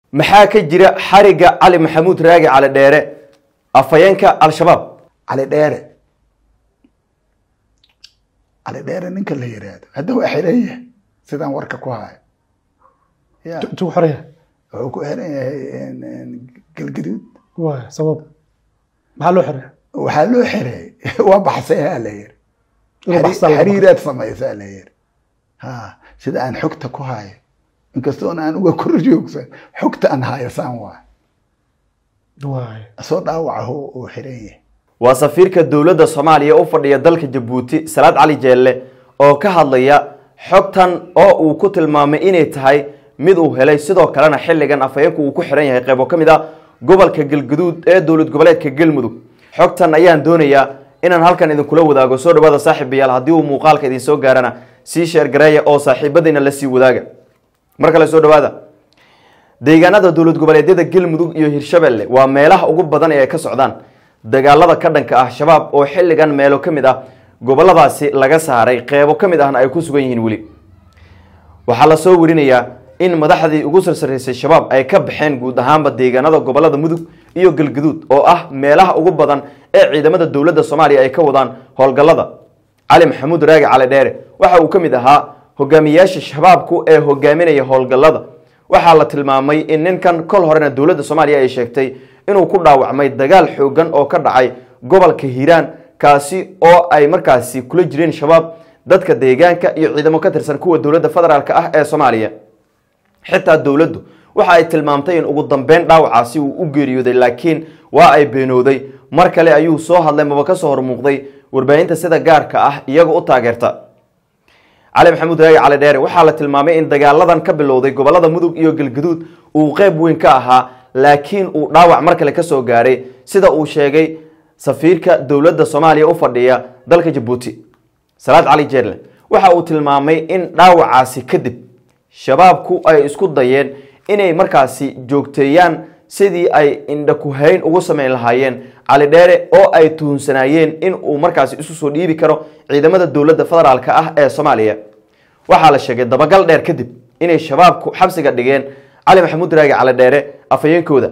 maxaa ka jira xariga cali maxamuud raagi cali dheere afhayeenka al-shabaab cali dheere cali dheere ninka la yiraahdo hadda waa xiran yahay sidaan warka ku hayo ya intuu xoraya wuxuu ku xiran yahay galgaduud waay sabab maxaa loo xoraya waxaa loo xiray waa baxsayaa la yiri Inuu baxsan laga xiriiraad samaysaa la yiri ha sida aan xogta ku hayo inkastoona aan uga kor joogsan xogta aan hayasaan waay waay soo dhaawaca uu xiran yahay waa safiirka dowladda soomaaliya u fadhiya dalka jabuuti salaad cali jeelle oo ka hadlaya xogtan oo uu ku tilmaamay inay tahay mid uu helay sidoo kalena xilligan afhayeenku uu ku xiran yahay qaybo ka mid a gobolka galgaduud ee dowlad goboleedka galmudug xogtan ayaan doonayaa inaan halkan idinkula wadaago soo dhawaada saaxiibayaal haddii uu muuqaalka idin soo gaarana sii sheergareeya oo saaxiibadiina la sii wadaaga mar kale soo dhawaada deegaanada dowlad goboleedyada galmudug iyo hirshabelle waa meelaha ugu badan ee ay ka socdaan dagaalada ka dhanka ah shabaab oo xilligan meelo ka mid ah goboladaasi laga saaray qeybo ka mid ahna ay ku sugan yihiin weli waxaa la soo warinayaa in madaxdii ugu sarsareysay shabaab ay ka baxeen guud ahaanba deegaanada gobolada mudug iyo galgaduud oo ah meelaha ugu badan ee ciidamada dowladda soomaaliya ay ka wadaan howlgallada cali maxamuud raagi cali dheere waxa uu ka mid ahaa hogaamiyaasha shabaabku ee hogaaminaya howlgallada waxaa la tilmaamay in ninkan kol horena dowladda soomaaliya ay sheegtay inuu ku dhaawacmay dagaal xoogan oo ka dhacay gobolka hiiraan kaasi oo ay markaasi kula jireen shabaab dadka deegaanka iyo ciidamo ka tirsan kuwa dowladda federaalk ah ee soomaaliya xitaa dowladdu waxa ay tilmaamtay in ugu dambeyn dhaawacaasi uu u geeriyooday laakiin waa ay beenooday mar kale ayuu soo hadlay maba ka soo hormuuqday warbaahinta sida gaarka ah iyaga u taageerta cali maxamuud raagi cali dheere waxaa la tilmaamay in dagaaladan ka bilowday gobolada mudug iyo galgaduud uu qeyb weyn ka ahaa laakiin uu dhaawac mar kale kasoo gaaray sida uu sheegay safiirka dowladda soomaaliya u fadhiya dalka jabuuti salaad cali jeerle waxa uu tilmaamay in dhaawacaasi kadib shabaabku ay isku dayeen inay markaasi joogteeyaan sidii ay indhakuhayn ugu sameyn lahaayeen cali dheere oo ay tuhunsanaayeen in uu markaasi isu soo dhiibi karo ciidamada dowladda federaalk ah ee soomaaliya waxaa la sheegay dabagal dheer kadib inay shabaabku xabsiga dhigeen cali maxamuud raagi cali dheere afhayeenkooda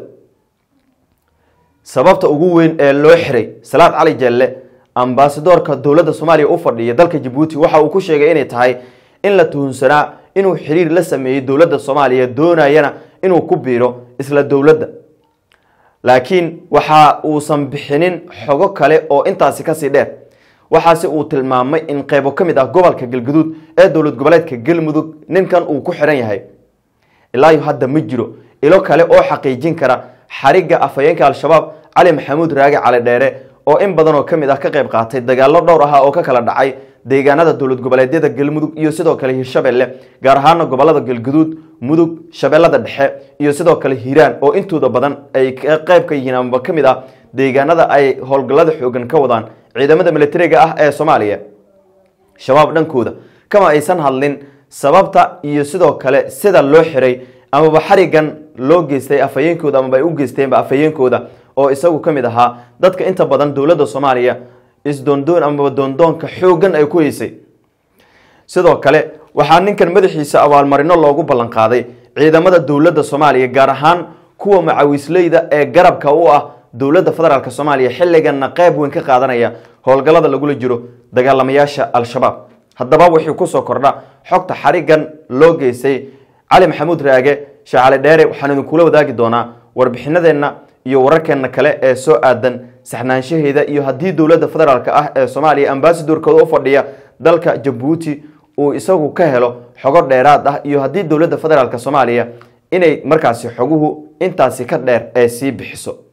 sababta ugu weyn ee loo xiray salaad cali jelle ambasadoorka dowladda soomaaliya u fadhiya dalka jabuuti waxa uu ku sheegay inay tahay in la tuhunsanaa inuu xiriir la sameeyey dowladda soomaaliya doonayana inuu ku biiro isla dowladda laakiin waxa uusan bixinin xogo kale oo intaasi kasii dheer waxaase uu tilmaamay in qeybo ka mid ah gobolka galgaduud ee dowlad goboleedka galmudug ninkan uu ku xiran yahay ilaayo hadda ma jiro ilo kale oo xaqiijin kara xariga afhayeenka al-shabaab cali maxamuud raagi cali dheere oo in badan oo ka mid ah ka qayb qaatay dagaallo dhowr ah oo ka kala dhacay deegaanada dowlad goboleedyada galmudug iyo sidoo kale hirshabelle gaar ahaana gobolada galgaduud mudug shabeellada dhexe iyo sidoo kale hiiraan oo intooda badan ay qeyb ka yihiin amaba ka mid ah deegaanada ay howlgallada xoogan ka wadaan ciidamada militariga ah ee soomaaliya shabaab dhankooda kama aysan hadlin sababta iyo sidoo kale sida loo xiray amaba xarigan loo geystay afhayeenkooda amaba ay u geysteenba afhayeenkooda oo isagu ka mid ahaa dadka inta badan dowladda soomaaliya isdoondoon amaba doondoonka xoogan ay ku heysay sidoo kale waxaa ninkan madaxiisa abaalmarino loogu ballan qaaday ciidamada dowladda soomaaliya gaar ahaan kuwa macawisleyda ee garabka u ah dowladda federaalk soomaaliya xilliganna qeyb weyn ka qaadanaya howlgallada lagula jiro dagaalamayaasha al-shabaab haddaba wixii kusoo kordha xogta xarigan loo geystay cali maxamuud raage shacali dheere waxaan idinkula wadaagi doonaa warbixinadeenna iyo wararkeena kale ee soo aadan saxnaanshaheeda iyo haddii dowladda federaalk ah ee soomaaliya ambasadorkooda u fadhiya dalka jabuuti uu isagu ka helo xogo dheeraad ah iyo haddii dowladda federaalk soomaaliya inay markaasi xoguhu intaasi ka dheer ee sii bixiso